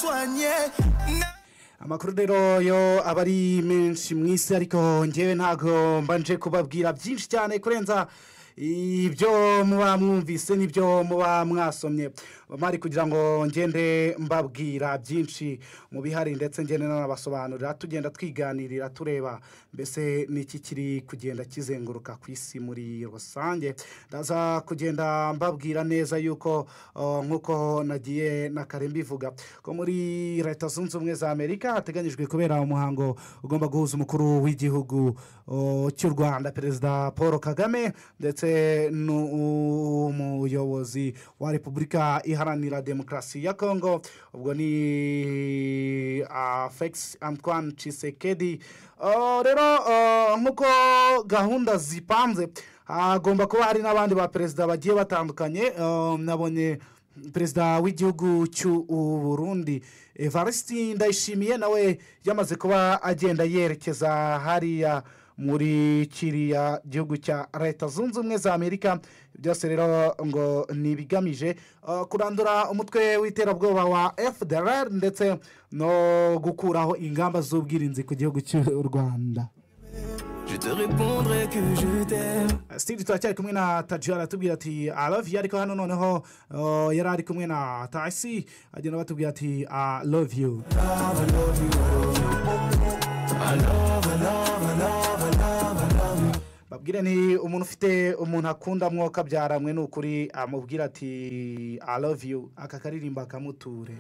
soigner. amakuru rero yo aba ari menshi mu isi ariko ngewe ntabwo mbanje kubabwira byinshi cyane kurenza ibyo muba mwumvise n'ibyo muba mwasomye bari kugira ngo ngende mbabwira byinshi mu bihari ndetse ngende n'abasobanurira tugenda twiganirira tureba mbese n'iki kiri kugenda kizenguruka ku isi muri rusange ndaza kugenda mbabwira neza yuko uh, nk'uko nagiye na kare mbivuga ko muri leta zunze ubumwe za amerika hateganyijwe kubera umuhango ugomba guhuza umukuru w'igihugu uh, cy'u rwanda perezida paul kagame ndetse n'umuyobozi wa repubulika iharanira demokarasi ya kongo ubwo ni uh, felix antoine cisekedi Uh, rero uh, nk'uko gahunda zipanze hagomba kuba hari n'abandi ba perezida bagiye batandukanye uh, nabonye perezida w'igihugu cy'u burundi evariste ndayishimiye nawe yamaze kuba agenda yerekeza hariya muri kiriya gihugu cya leta zunze ubumwe za amerika byose rero ngo ni ibigamije uh, kurandura umutwe w'iterabwoba wa fdr ndetse no gukuraho ingamba z'ubwirinzi ku gihugu cy'u rwanda Je te répondrai que je t'aime. steve turacyari kumwe na taji aratubwira ati aravi ariko hano noneho uh, yari ari kumwe na tasi agenda batubwira ati i love you babwire ni umuntu ufite umuntu akunda mwoka byaramwe ni ukuri amubwira ati i love you aka karirimba akamuture